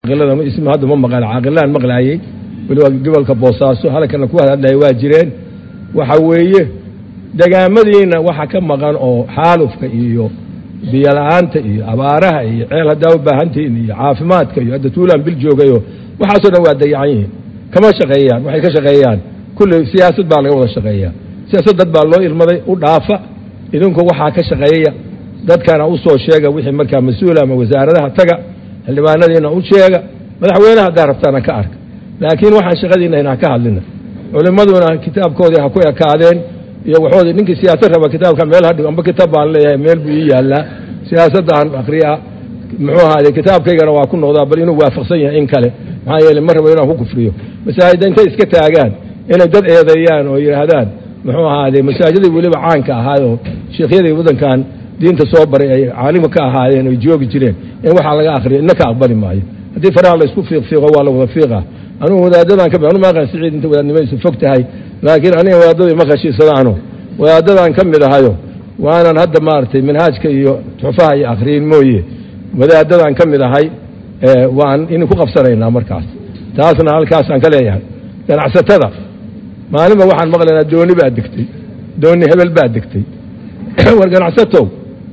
ism hadda ma maqal caaqilaan maqlaayey weliba gobolka boosaaso halkana ku hadlaya waa jireen waxa weeye degaamadiina waxa ka maqan oo xaalufka iyo biyola'aanta iyo abaaraha iyo ceel haddaa u baahantihiin iyo caafimaadka iyo hadda tuulaan bil joogayo waxaasoo dhan waa dayacan yihiin kama shaqeeyaan waxay ka shaqeeyaan kulley siyaasad baa laga wada shaqeeyaa siyaasad dad baa loo ilmaday u dhaafa idinku waxaa ka shaqeeya dadkana u soo sheega wixii markaa mas-uula ama wasaaradaha taga xildhibaanadiina u sheega madaxweyneha haddaa rabtaana ka arka laakiin waxaan shaqadiina inaan ka hadlina culimmaduna kitaabkoodii ha ku ekaadeen iyo waxoodii ninkii siyaasad raba kitaabka meel hadhigo amba kitaab baan leeyahay meel buu ii yaallaa siyaasadda aan akriyaa muxuu ahaade kitaabkaygana waa ku noqdaa bal inuu waafaqsan yahay in kale maxaa yeele ma rabo inaan ku kufriyo masaajida intay iska taagaan inay dad eedeeyaan oo yidhaahdaan muxuu ahaade masaajidii weliba caanka ahaayoo sheekhyadii waddankan diinta soo baray ay caalima ka ahaayeen oy joogi jireen in waxaa laga akriyo ina ka aqbali maayo haddii faraha laysku fiiqfiiqo waa la wada fiiqa anugu wadaadadan ka anu maaqan siciid inta wadaadnimadaysu fog tahay laakiin aniga wadaadadii ma khashiisadaano wadaadadan ka mid ahayo waanan hadda maaragtay manhaajka iyo tuxfaha iyo akhriyin mooye wadaadadan ka mid ahay waan inu ku qabsanaynaa markaas taasna halkaasaan ka leeyahay ganacsatada maalinba waxaan maqlaynaa dooni baa degtay dooni hebel baa degtay war ganacsatow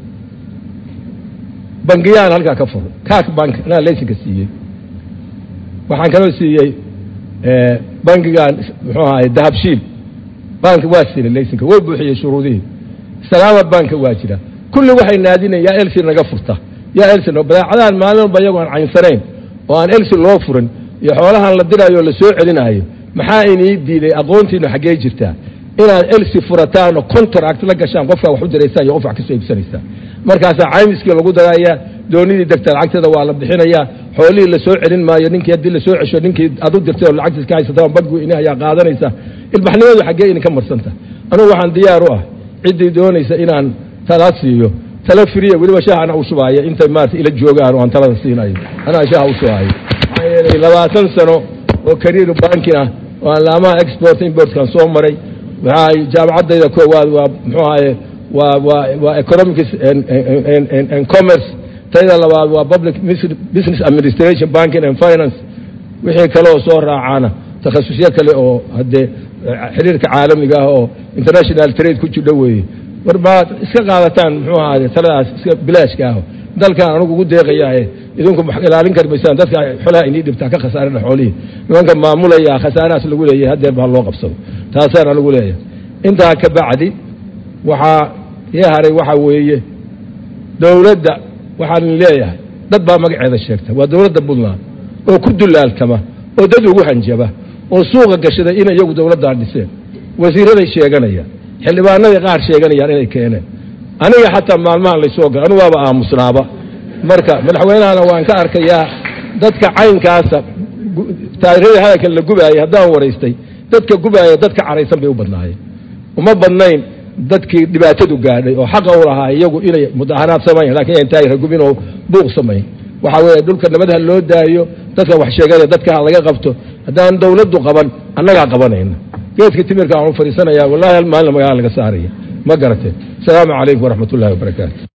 bangiyaan halkaa ka furay kaak bank anaa laysinka siiyey waxaan kaloo siiyey bankigan muxuu ahaay dahabshiil bank waa siilay laysinka way buuxiyey shuruudihii salaama banka waa jira kulli waxay naadinayn yaa elsi naga furta yaa elsi badeecadahan maalin walba iyagoo aan caynsanayn oo aan elsi loo furin iyo xoolahan la diraayo o la soo celinaayo maxaa inii diiday aqoontiinu xaggee jirtaa inaad elsi furataan oo contract la gashaan qofkaa wax u diraysaan iyo qof wax ka soo iibsanaysaan markaasaa caymiskii lagu darayaa doonidii degta lacagteeda waa la bixinayaa xoolihii la soo celin maayo ninkii haddii lasoo cesho ninkii aad u dirtay oo lacagtiis ka haysata bankigu ini ayaa qaadanaysa ilbaxnimadu xaggee idinka marsanta anugu waxaan diyaar u ah ciddii doonaysa inaan tala siiyo tala firiya weliba shaha ana u shubaaya intay maarata ila joogaan oo aan talada siinayo anaa shaha u shubaayo maxaa yeelay labaatan sano oo kariir bankin ah oo aan laamaha export importkan soo maray waxaa jaamacaddayda koowaad waa muxuu ahaye waa waa waa economics and commerce tayda labaad waa public business administration banking and finance wixii kale oo soo raacaana takhasusyo kale oo haddee xiriirka caalamiga ah oo international trade ku jidho weeye war maad iska qaadataan muxuu ahaade taladaas iska bilaashka ah dalkan anugu ugu deeqayaaye idinku ilaalin kari maysaan dadka xolaha inii dhibtaa ka khasaarina xoolihii nimanka maamulaya khasaarahaas lagu leeyahay haddeer baa loo qabsado taasaan anigu leeyahay intaa ka bacdi waxaa ii haray waxa weeye dowladda waxaan leeyahay dad baa magaceeda sheegta waa dowladda puntland oo ku dulaaltama oo dad ugu hanjaba oo suuqa gashaday in iyagu dowladdaa dhiseen wasiiraday sheeganayaan xildhibaanaday qaar sheeganayaan inay keeneen aniga xataa maalmahan laysoo gala anu waaba aamusnaaba marka madaxweynahana waan ka arkayaa dadka caynkaasa taariikhadii hadalkan la gubaayay haddaan waraystay dadka gubaaya dadka caraysan bay u badnaayeen uma badnayn dadkii dhibaatadu gaadhay oo xaqa u lahaa iyagu inay mudaharaad samayn lakin yan taagir gubin oo buuq samayn waxaa weeye dhulka nabad ha loo daayo dadka wax sheeganaya dadka ha laga qabto haddaan dawladdu qaban annagaa qabanayna geedka timirka aan u fadhiisanaya wallahi hal maalin magaala laga saaraya ma garateen asalaamu calaykum waraxmat ullahi wabarakaatu